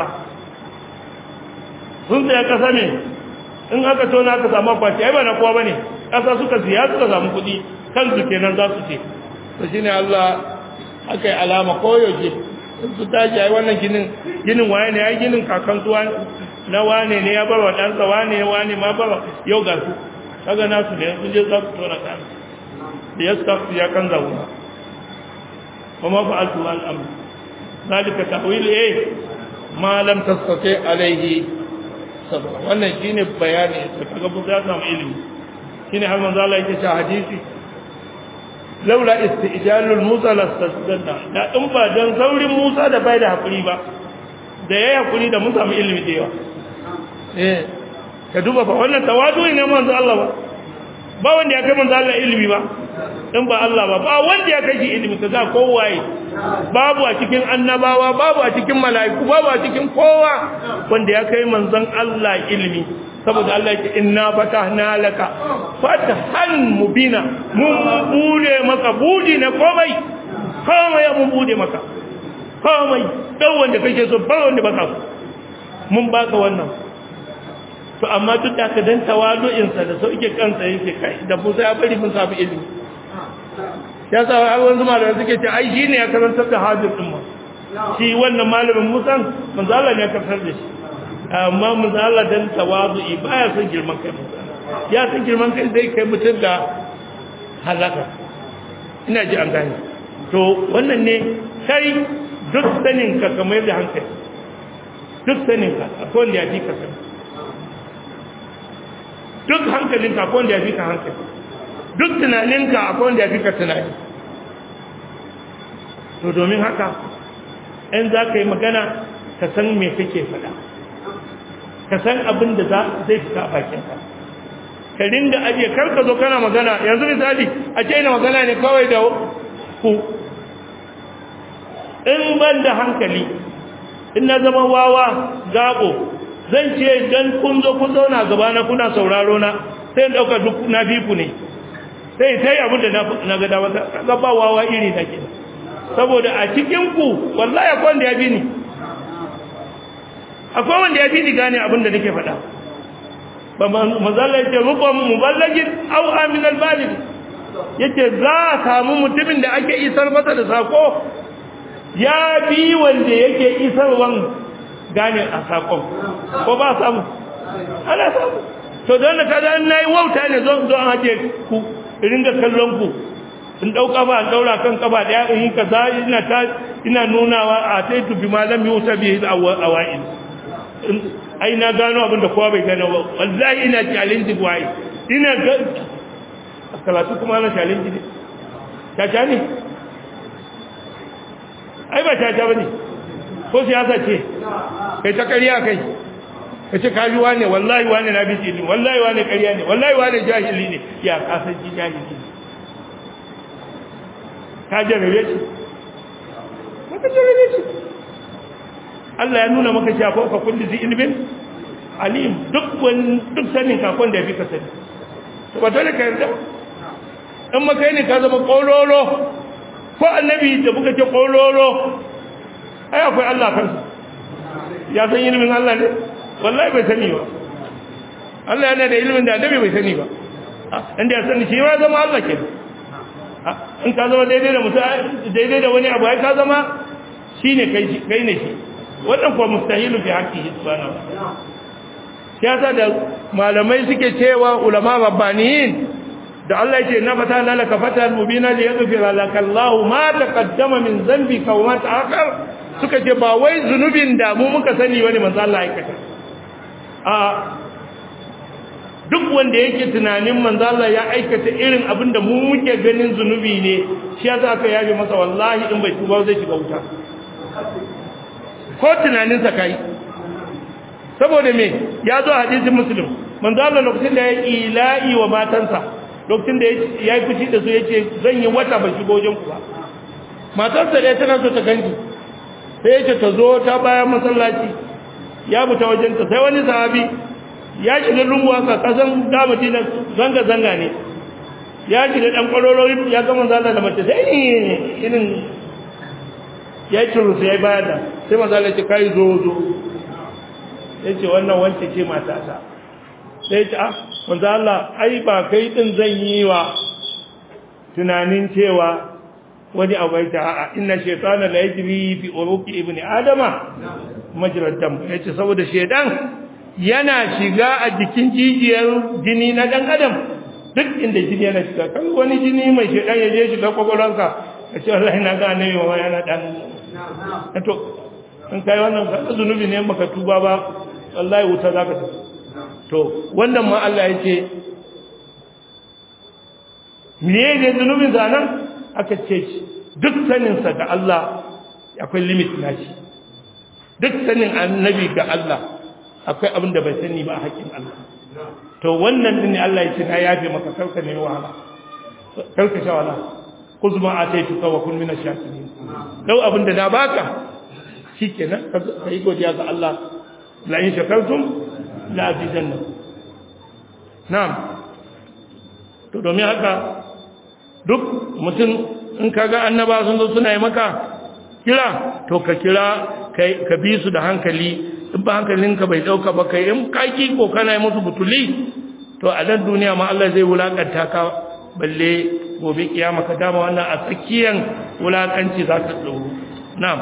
A: sun saya kasa ne in aka tona aka samu akwati ai ba na kowa bane kasa suka siya suka samu kuɗi kansu kenan za su ce to shine Allah aka yi alama koyaushe su tashi ai wannan ginin ginin waye ne ai ginin kakan su na wane ne ya bar wa ɗansa wane wane ma bar yau ga su kaga nasu ne sun je za su tona kan da ya su ya kan zauna kuma fa'altu al'amr zalika ta'wil eh ma lam tastati alayhi sabra wannan shine bayani da kaga mun za samu ilimi shine har manzo Allah yake cewa hadisi laula istijalul musa lastasdanna da in ba dan saurin musa da bai da hakuri ba da yayi hakuri da mun samu ilimi da yawa eh ka duba fa wannan tawadu ne manzo Allah ba ba wanda ya kai manzo Allah ilimi ba in ba Allah ba ba wanda ya kai shi ilimi kaza kowaye babu a cikin annabawa babu a cikin mala'iku babu a cikin kowa wanda ya kai manzon Allah ilimi saboda Allah yake inna fatahna laka fatahan mubina mun bude maka budi na komai komai mun bude maka komai dan wanda kake so ba wanda baka mun baka wannan to amma duk da ka dan tawadu'insa da sauke kansa yake kai da Musa ya bari mun samu ilimi ya sa har wanzu malamai suke ce ai shine ya karantar da hadir din mu shi wannan malamin Musa manzo Allah ne ya karantar da shi amma manzo Allah dan tawadu'i baya son girman kai ya san girman kai zai kai mutum da halaka ina ji an gane to wannan ne kai duk sanin ka kamar da hankali duk sanin ka akwai wanda ya fi ka sani duk hankalinka akwai wanda ya fi ka hankali duk tunaninka akwai wanda ya fi ka tunani to domin haka in za ka yi magana ka san me kake faɗa ka san abin da zai fita a bakinka ka ringa ajiye karka zo kana magana yanzu misali a ce ina magana ne kawai da ku in ban da hankali in na zama wawa gaɓo zan ce dan kun zo kun zauna gaba na kuna sauraro na sai dauka duk na fi ku ne sai sai abin da na ga dawa ga ba wawa iri na ke saboda a cikin ku wallahi akwai wanda ya bi ni akwai wanda ya bi ni gane abin da nake faɗa ba mazalla yace rubam muballagin aw amin albalig yace za a samu mutumin da ake isar masa da sako ya bi wanda yake isarwan gane a sakon ko ba samu ana samu to don da kaga an nayi wauta ne zo zo an haje ku ringa kallon ku in dauka ba an daura kan kafa daya in kaza ina ta ina nunawa a sai tu bi malam yusa bi awail ai na gano abin da kowa bai gano ba wallahi ina challenge wai ina ga salatu kuma na challenge ne ta ne ai ba ta ta bane ko siyasa ce kai ta ƙarya kai ka ce kaji wane wallahi wane na bi ne wallahi wane ƙarya ne wallahi wane jahili ne ya kasance jahili ne ka jarabe shi maka jarabe shi Allah ya nuna maka shafa ka kulli zi ilmin alim duk wani duk sanin kakon da ya fi ka sani to ba dole ka yarda in maka ne ka zama ƙololo ko annabi da buka ce ƙololo ai akwai Allah kansa ya san ilimin Allah ne wallahi bai sani ba Allah yana da ilimin da annabi bai sani ba inda ya sani shi ma zama Allah ke in ka zama daidai da mutum daidai da wani abu ai ka zama shine kai kai ne shi wannan kuwa mustahilu fi haqqihi subhanahu wa ta'ala shi yasa da malamai suke cewa ulama rabbaniyin da Allah yake na fata laka fatan mubina li yaghfira laka Allah ma taqaddama min dhanbika wa ma ta'akhkhar suka ce ba wai zunubin da mu muka sani wani manzo Allah aikata a duk wanda yake tunanin manzo Allah ya aikata irin abin da mu muke ganin zunubi ne shi yasa aka yabe masa wallahi in bai tuba zai shiga wuta ko tunanin sa kai saboda me ya zo hadisin muslim manzo Allah lokacin da ya ila'i wa matansa lokacin da ya yi fushi da su yace zan yi wata ban shigo wajen ku ba matarsa da tana so ta ganki sai yace ta zo ta bayan masallaci ya buta wajen ta sai wani sahabi ya shiga lungu haka kasan da Madina zanga zanga ne ya shiga dan kwaroro ya ga manzo Allah da mace sai irin ya turu sai ya bayar da sai manzo Allah ya ce kai zo zo yace wannan wance ce matata sai ya ce ah manzo Allah ai ba kai din zan yi wa tunanin cewa wani abu ya a'a inna shaytana la yajri fi uruqi ibni adama majrad dam yace saboda shaytan yana shiga a jikin jijiyar jini na dan adam duk inda jini yana shiga kan wani jini mai shaytan ya je shiga kokoranka kace wallahi na ga annabi wa yana dan to in kai wannan zunubi ne baka tuba ba wallahi wuta zaka tafi to wannan ma Allah yake me ne zunubin zanan aka ce duk sanin sa ga Allah akwai limit nashi duk sanin annabi ga Allah akwai abin da bai sani ba a hakkin Allah to wannan din ne Allah ya ce na yafe maka karka ne wahala karka sha wahala kuzma ataytuka wa kun minash shakirin dau abin da na baka shikenan ka yi godiya ga Allah la in shakartum la azidanna na'am to domin haka duk mutum in kaga annaba sun zo suna yi maka kira to ka kira kai ka bi su da hankali in ba hankalinka bai dauka ba kai in kaki ko kana yi musu butuli to a nan duniya ma Allah zai wulakanta ka balle gobe kiyama ka dama wannan a tsakiyan wulakanci za ka tsoro na'am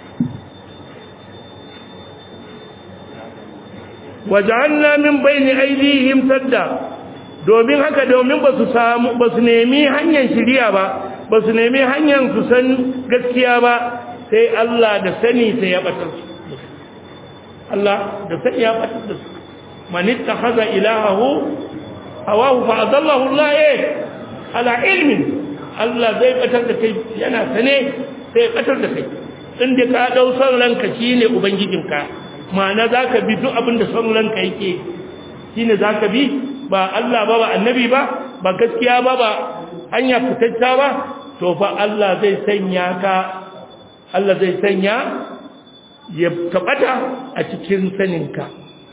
A: waj'alna min bayni aydihim sadda domin haka domin ba su samu ba su nemi hanyar shiriya ba ba su nemi hanyar su san gaskiya ba sai Allah da sani sai ya batar su Allah da sani ya batar da su man ittakhadha ilahahu hawahu fa adallahu Allah ala ilmin Allah zai batar da kai yana sane sai batar da kai inda ka dau son ranka shine ubangijinka ma'ana zaka bi duk abin da son ranka yake shine zaka bi ba Allah ba ba annabi ba ba gaskiya ba ba hanya fitacca ba to fa Allah zai sanya ka Allah zai sanya ya tabata a cikin saninka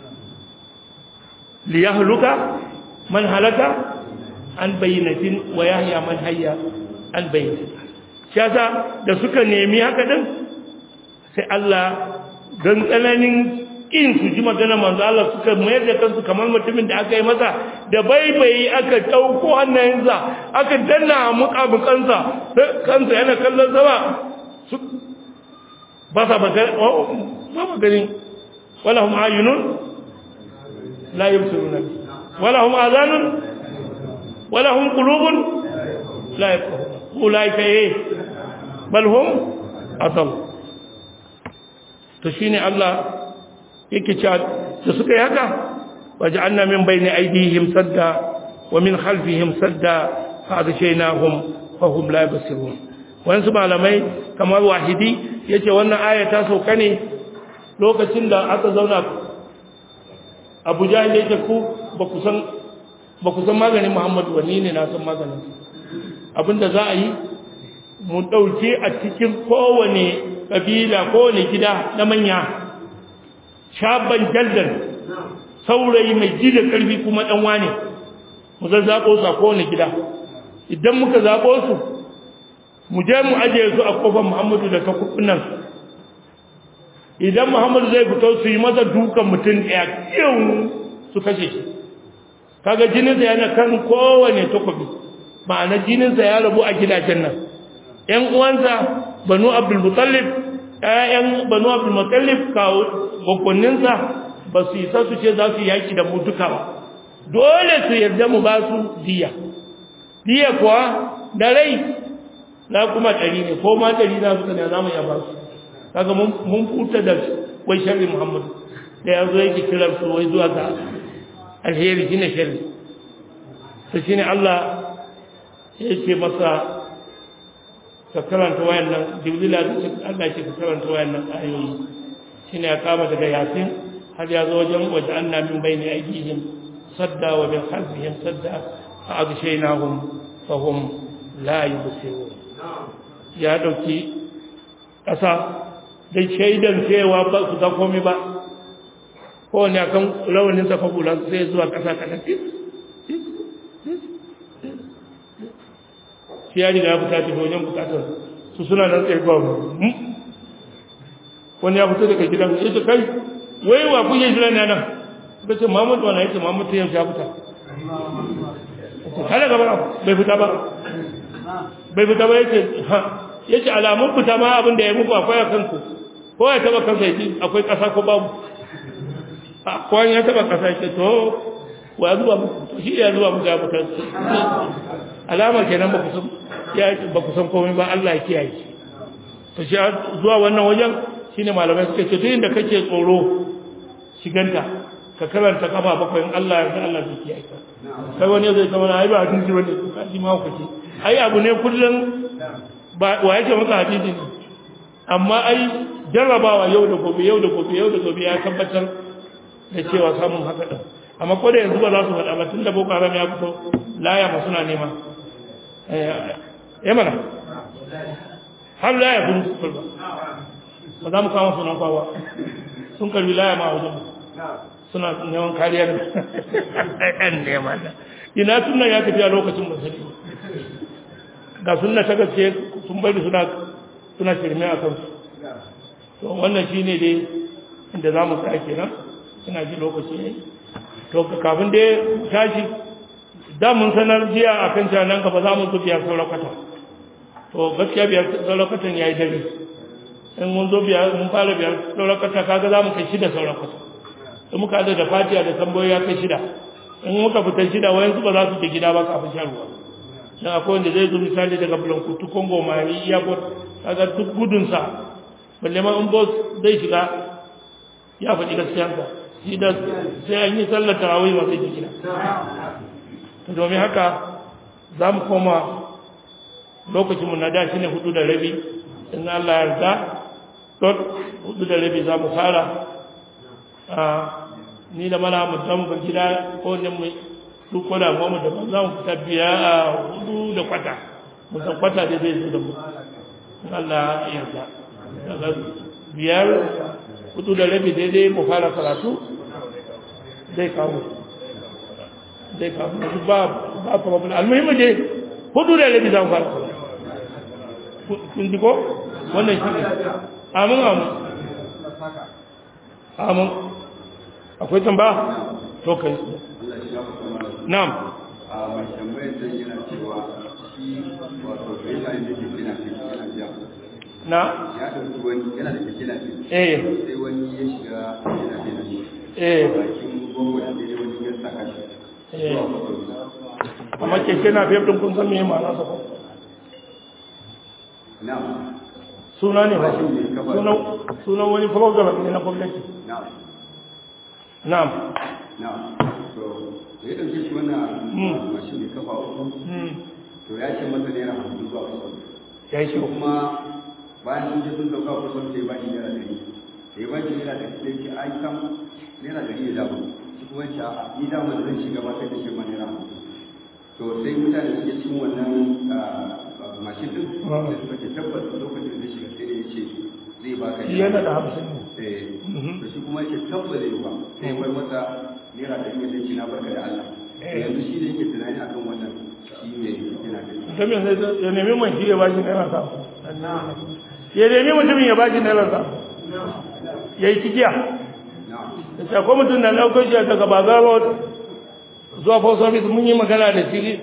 A: li yahluka man halaka an bayyinatin wa yahya man hayya an bayyinatin shasa da suka nemi haka din sai Allah dan tsananin in su ji magana manzo Allah suka mayar da kansu kamar mutumin da aka yi masa da baibayi aka dauko hannayensa aka danna mukabukansa kansa yana kallon sama su ba sa ba ba ba gani wala hum ayunun la yubsiruna wala hum azanun wala hum qulubun la yafqahuna ulaika eh bal hum adall to shine Allah yake cewa da suka yi haka waja'alna min bayni aydihim sadda wa min khalfihim sadda fa aghshaynahum fa hum la yubsirun wasu malamai kamar wahidi yace wannan aya ta sauka ne lokacin da aka zauna Abu Jahl yake ku ba ku san ba ku san maganin Muhammadu wani ne na san maganin abinda za a yi mu dauke a cikin kowane kabila kowane gida na manya shaban jaldan saurayi mai ji da karfi kuma dan wane mu zazzabo su a kowane gida idan muka zabo su mu je mu aje su a kofar Muhammadu da takubunan idan Muhammadu zai fito su yi masa dukan mutum ɗaya kin su kashe shi kaga jinin sa yana kan kowane takobi ma'ana jininsa ya rabu a gidajen nan ƴan uwansa banu abdul mutallib ƴaƴan banu abdul mutallib kawo gwaggwanninsa ba su isa su ce za su yaki da mu duka ba dole su yarda mu ba su diya diya kuwa da rai na kuma ɗari ne ko ma ɗari na suka ne za mu iya ba su kaga mun futa da wai sharri muhammad da ya zo yake kiran su wai zuwa ga alheri shine sharri to shine Allah ya ce masa ka karanta wayannan jibrila da Allah ya ce ka karanta wayannan ayoyi shine ya kama daga yasin har ya zo wajen waje anna min bayni aydihim sadda wa min khalfihim sadda fa aghshaynahum fa hum la yubsirun ya dauki kasa da shaidan cewa ba su ga komai ba ko ne akan rawanin sa fabulan sai zuwa kasa kada shi ya riga ya fita tafi wajen bukatar su suna nan tsaye ba wani ya fito daga gidan ya ce kai wai wa kuke jira ne nan suka ce Muhammad wani ya ce Muhammad ta yau ya fita kada gaba bai fita ba bai fita ba yace ha yace alamun fita ma abin da ya muku akwai a kanku ko ya taba kansa yaji akwai kasa ko babu a ko ya taba kasa yace to wa zuwa muku to shi ya zuwa muku ya fita alama kenan ba ku san ya ba ku san komai ba Allah ya kiyaye to shi zuwa wannan wajen shine malamai suka ce duk inda kake tsoro shiganta ka karanta kafa bakwai in Allah ya Allah zai kiyaye ka kai wani zai zama ai ba hadisi bane ka shi ma ku ce ai abu ne kullun ba wa yake maka hadisi ne amma ai jarrabawa yau da gobe yau da gobe yau da gobe ya tabbatar da cewa samun haka din amma ko da yanzu ba za su faɗa ba tunda boko haram ya fito laya ma suna nema eh mana har laya kun su ba ba za mu kama sunan kwawa sun karbi laya ma a wajen suna neman kariyar ɗan nema da ina suna ya tafi a lokacin musulmi ga suna ta gaske sun bari suna suna shirme a kansu to wannan shi ne dai inda za mu sa kenan ina ji lokaci ne to kafin dai tashi da mun sanar jiya a kan cewa nan gaba za mu zo biyar saurakwata to gaskiya biyar saurakwatan ya yi dare in mun zo biyar mun fara biyar saurakwata kaga za mu kai shida saurakwata in muka da fatiya da tambayoyi ya kai shida in muka fita shida wayansu ba za su je gida ba kafin shan ruwa dan akwai wanda zai zo misali daga Blankutu Congo Mali Airport kaga duk gudun sa balle ma in boss zai shiga ya faɗi gaskiyarsa shi da sai an yi sallar tarawih ba zai je gida to domin haka za mu koma lokacinmu na da shi ne hudu da rabi in Allah ya yarda don hudu da rabi za mu fara ni da mala mu zamu ban gida ko ne mu duk ko da mu da za mu fita biya a hudu da kwata mu san kwata da zai zo da mu Allah ya yarda daga biyar hudu da rabi daidai mu fara karatu zai kawo zai kawo duk ba ba problem almuhimmi dai hudu da rabi za mu fara karatu kun ji ko wannan shi ne amin amin amin akwai tamba to kai na'am
C: a mai tambayar da yana cewa shi wato bai da yake kina kina biya
A: na
C: ya dauki wani yana da kina
A: eh
C: sai wani ya shiga kina kina shi
A: eh
C: bakin gongo da dai wani ya saka shi
A: eh amma keke na fiye din kun san me ma'ana sa ko
C: na'am
A: suna ne ba sunan sunan wani program ne na gwamnati
C: na'am
A: na'am
C: na'am to da ya dauke shi wannan
A: Mm.
C: mashin mai kafa uku
A: hmm
C: to ya ce masa naira hamsin zuwa kusan
A: ya shi
C: kuma bayan sun je sun dauka kusan sai ba shi naira ɗari da ya ba shi naira ɗari sai ce ai kam naira ɗari ya damu shi kuma ya ce a'a ni dama da zan shiga ba sai da shi ma naira hamsin to sai mutane suke cin wannan ah, mashin din
A: Ah.
C: sai suka ce tabbas lokacin da zai shiga sai da ya ce zai baka
A: shi yana da hamsin ne
C: eh
A: Mhm.
C: to shi kuma yake tabbas zai ba sai bar masa naira ɗari ya ce na barka da Allah
A: Eh.
C: yanzu shi ne yake tunani akan wannan shi ne yana da
A: ta me sai ya nemi mai shi ya bashi naira sa ya nemi mutumin ya bashi naira sa ya yi cikiya
C: na'am
A: da ce akwai mutum na ɗaukar shi daga baga road zuwa post office mun yi magana da shi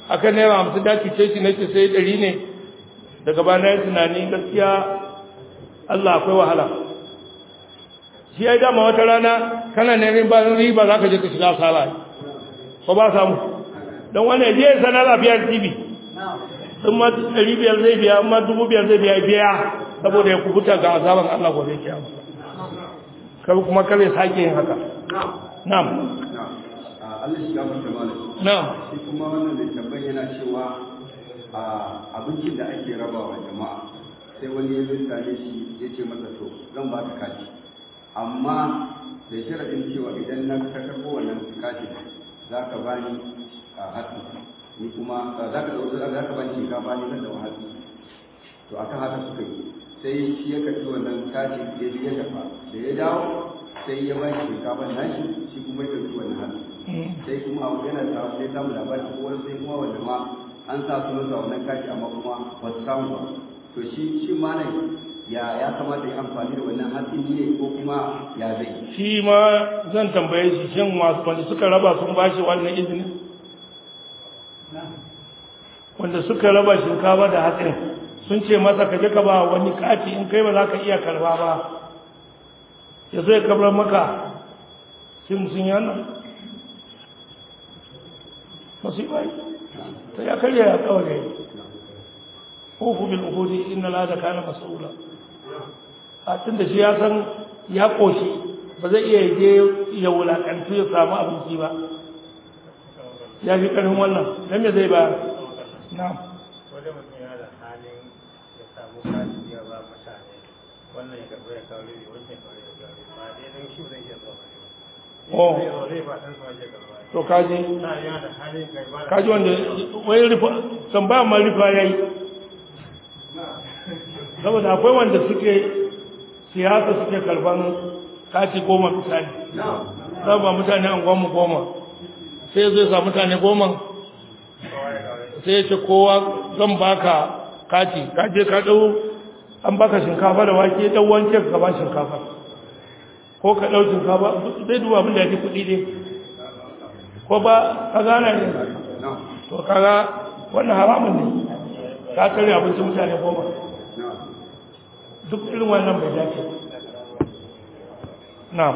A: akan naira hamsin da cuce shi nake sai ɗari ne daga bana ya tunani gaskiya Allah akwai wahala shi ya dama wata rana kana neman ba riba za ka je ka shiga asara ko ba samu don wani je ya sana lafiyar tv in ma ɗari biyar zai biya in ma dubu biyar zai biya biya saboda ya kubuta ga azaban Allah gobe kiyama kar kuma kar ya sake yin haka na'am
C: Allah shi gafarta malam
A: na'am
C: shi kuma wannan da tambayi yana cewa a abincin da ake rabawa jama'a sai wani ya zo tare shi ya ce masa to zan ba ka kaji amma da sharaɗin cewa idan na ka karɓo wannan kaji za ka bani a hatsi ni kuma za ka ɗauki za ka bani shinkafa ni zan ɗau hatsi to akan haka suka yi sai shi ya karɓi wannan kaji ya je ya tafa da ya dawo sai ya bani shinkafa nashi shi kuma ya ɗauki wannan hatsi sai kuma yana da sai samu labari ko wani sai kuma wanda ma an sa su nasa wannan kashi amma kuma ba su samu ba to shi shi ma ne ya ya kamata ya amfani da wannan hatsi ne ko kuma ya zai
A: shi ma zan tambaye shi shin masu wanda suka raba sun bashi wannan izini wanda suka raba shinkafa da hatsin sun ce masa ka je ka ba wani kati in kai ba za ka iya karba ba ya zo ya kabar maka sun sun yana masu bai ta ya karya ya kawai uku bil uhudi inna la da kana mas'ula a tunda shi ya san ya koshi ba zai iya je ya wulakantu ya samu abinci ba ya fi karfin wannan dan me zai ba na'am
D: wanda mutum yana da halin ya samu kashi ya ba mutane wannan ya karɓi ya kawo ne wancan kawo ya kawo ba dai don shi zai iya zuwa ba
A: oh
D: zai zo zai ba ɗan sama ya karɓa
A: to kaji
D: na yana da halin kai ba da
A: kaji wanda wai rufa tambaya ma rufa yayi saboda akwai wanda suke siyasa suke karban kati goma misali za ba mutane an goma goma sai zai sa mutane goma sai ya ce kowa zan baka kati ka je ka dau an baka shinkafa da wake dan wanke ka ba shinkafa ko ka dau shinkafa zai duba abin da yake kuɗi ne ko ba ka gane ne to kaga wannan haramun ne ka kare abincin mutane goma duk irin wannan bai dace na'am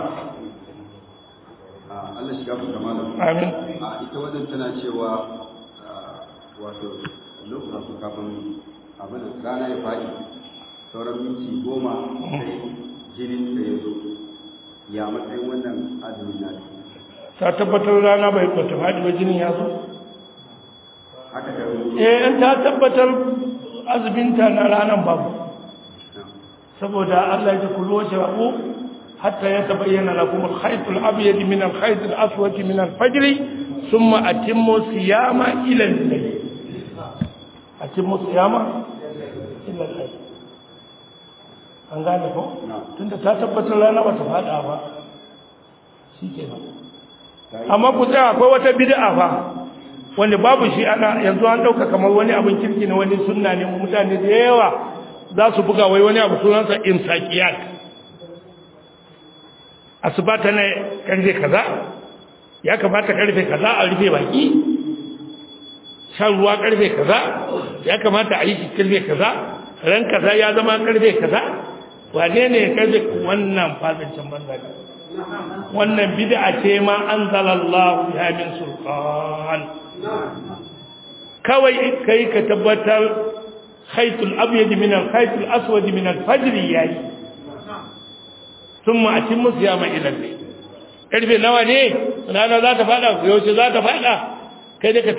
C: Allah shi gafarta malam
A: amin
C: a ita wajen tana cewa wato lokacin su kafin abin da rana ya faɗi sauran minti goma sai jinin da ya zo ya matsayin wannan azumin na
A: ta tabbatar rana bai kwata faɗi ba jinin ya zo
C: haka da rubutu
A: eh in ta tabbatar azuminta na ranar babu saboda Allah ya ce kullu washrabu hatta yatabayyana lakum al-khayt al-abyad min al-khayt al-aswad min al-fajr thumma atimmu siyama ila al-layl atimmu siyama ila al-layl an gane ko tunda ta tabbatar rana ba ta fada ba shikenan amma ku tsaya akwai wata bid'a fa wanda babu shi ana yanzu an dauka kamar wani abin kirki ne wani sunna ne mutane da yawa za su buga wai wani abu sunansa imsakiyat asuba ta ne karfe kaza ya kamata karfe kaza a rufe baki shan ruwa karfe kaza ya kamata a yi shi karfe kaza ran kaza ya zama karfe kaza wane ne karfe wannan fasancin banza ne wannan bid'a ce ma anzalallahu ya min sultan kawai kai ka tabbatar khaytul abyad min al khaytul aswad min al fajr yayi thumma atimmu siyama ila al karfe nawa ne rana za ta fada yaushe za ta fada kai da ka